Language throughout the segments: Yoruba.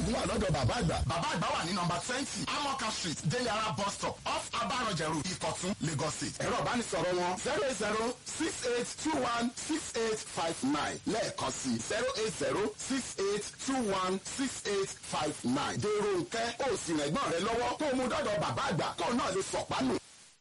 àdúrà lọ́dọ̀ bàbá àgbà. bàbá àgbà wà ní nọmba twenty amoka street delara bus stop off abarọ̀jẹ̀rù ìkọ̀tún lagos state. ẹ̀rọ ìbánisọ̀rọ̀ wọn zero eight zero six eight two one six eight five nine lẹ́ẹ̀kan sí zero eight zero six eight two one six eight five nine. dèrò nkẹ́ ó sì rẹ̀gbọ́n rẹ lọ́wọ́ kó o mú dọ́dọ̀ bàbá àgbà kó o náà lè sọ̀pánù.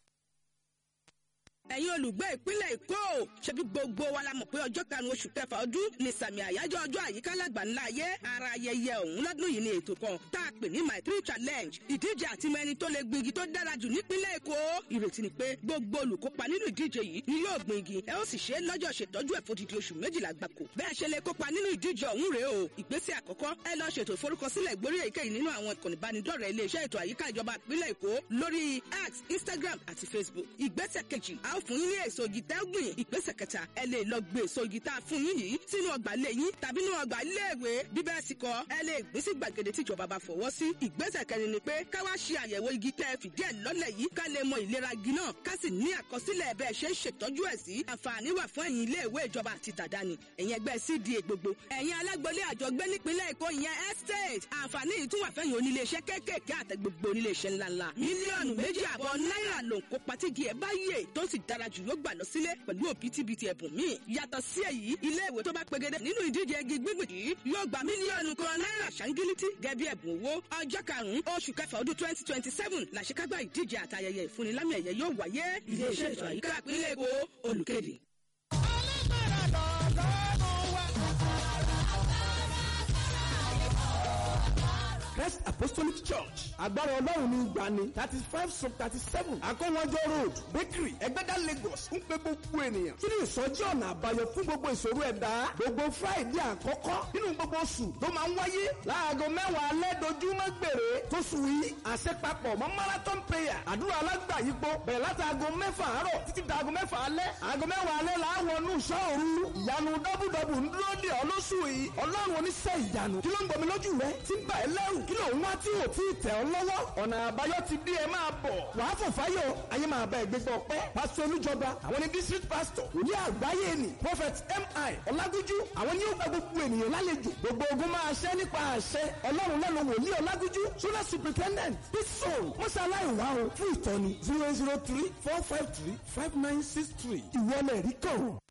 ẹ̀yin olùgbé ìpínlẹ̀ èkó ṣebí gbogbo wa la mọ̀ pé ọjọ́ karùn-ún oṣù kẹfà ọdún ni sàmì àyájọ́ ọjọ́ àyíká lágbà ńlá ayé ara ayẹyẹ ọ̀hún lọ́dún yìí ni ètò kan tá a pè ní my three challenge ìdíje àti mẹni tó lè gbin igi tó dára jù nípínlẹ̀ èkó ìrètí ni pé gbogbo olùkópa nínú ìdíje yìí ni yóò gbin igi ẹ ó sì ṣe é lọ́jọ́ ṣètọ́jú ẹ̀ fódìdí oṣù méjìlá gbáko bẹ́ẹ̀ ṣe lè kópa nínú ìdíje ọ̀hún rèé o ìgbésẹ̀ àkọ́kọ́ ẹ lọ ṣètò ìforúkọsílẹ̀ ìgbórí èyíkéyìí nínú àwọn ìkànnì ìbánidọ́rẹ̀ẹ́ iléeṣẹ́ ètò àyíká ìjọba ìpínlẹ̀ èkó lórí x instagram àti facebook ìgbésẹ̀ kejì a ó fún yín ní èso igi tẹ́ gbìn ìgbésẹ̀ kẹta ẹ lè lọ gbé èso igi tá a fún yín yìí sínú ọgbà ilé yín tàbí nínú ọgbà iléèwé bí bẹ́ẹ̀ sì kọ́ ẹ lè gbé sí gbàgede tíjọba bá fọwọ́ sí ìgbésẹ̀ kẹrin ni pé ká wá ṣe àyẹ̀wò igi tẹ́ ẹ fìdí ẹ̀ lọ́lẹ̀ yìí ká lè mọ ìlera igi náà ká sì ní àkọsílẹ̀ bẹ́ẹ̀ ṣe ń ṣètọ́jú ẹ̀ sí àǹfààní wà fún ẹ̀yin iléèwé ìjọba àti tàdánì ẹ̀yin ẹgbẹ́ cda gbogbo ẹ̀yin alágbọ̀lé àjọgbé nípínlẹ̀ èkó ìyẹn estate àǹfààní yìí tún wà fẹ́yìn oníléeṣẹ́ kéékèèké àtẹ gbogbo oníléeṣẹ́ ńláńlá mílíọ̀nù méjì àbọ̀ náírà ló ń kópa tígi ẹ̀ bá yè tó sì dára jù yóò gbà lọ sílé pẹ̀lú òbítíbitì ẹ̀bùn míì yàtọ̀ sí èyí ilé ìwé tó bá pegedé nínú ìdíje igi gbígbìn yìí yóò gba mílíọ̀nù kan náírà ṣáńgílítì gẹ́bí ẹ̀bùn owó ọjọ́ karùn-ún oṣù kẹfà ọdún twenty twenty seven làṣekágbá ìdíje àtayẹyẹ ìfúnnilámì ẹ̀yẹ yóò wáyé iléeṣẹ́ ètò àyíká ìpínlẹ̀ èkó olùkéde. Christ Apostolic Church agbára ọlọ́run ní ìgbani thirty five sub thirty seven akọ́wọ́jọ́ road bakery ẹgbẹ́dá Lagos ń pe gbogbo ènìyàn kí ni ìsọjí ọ̀nà àbáyọ fún gbogbo ìṣòro ẹ̀dá gbogbo Friday àkọ́kọ́ nínú gbogbo oṣù tó máa ń wáyé láago mẹ́wàá alẹ́ dojúmọ́ gbèrè tó sù yí àṣepapọ̀ mọ́ marathon prayer àdúrà alágbàyípo bẹ̀rẹ̀ látàgò mẹ́fà àárọ̀ títí dàgò mẹ́fà alẹ́ àgò mẹ́wàá alẹ́ làwọn nù sọ́ọ̀rù ìyanu dọ́bùdọ́bù ń dúró dè ọ́ lóṣù yìí ọlọ́run oníṣẹ́ ìyanu kí ló ń gbomi lójú rẹ tí ń bà ẹ́ lẹ́rù kí ló ń wá tí ò tí ì tẹ̀ ọ́ lọ́wọ́ ọ̀nà àbáyọ ti dé ẹ máa bọ̀ wàá fò fáyọ̀ ayé máa bá ẹgbẹ́ gbọ́ pẹ́ pásítọ̀ olújọba àwọn ní district pastor òní àgbáyé ni prophet mi ọlágúnjú àwọn ní ó gba gbogbo ènìyàn lálejò gbogbo ogun máa ṣẹ́ nípa àṣẹ ọlọ́run lẹ́nu wòlíì ọlágúnjú sólà superintendent bísọ̀n mọ́ṣáláì wá o fún ìtọ́ni zero zero three four five three five nine six three ìwọlẹ̀ rí kàn.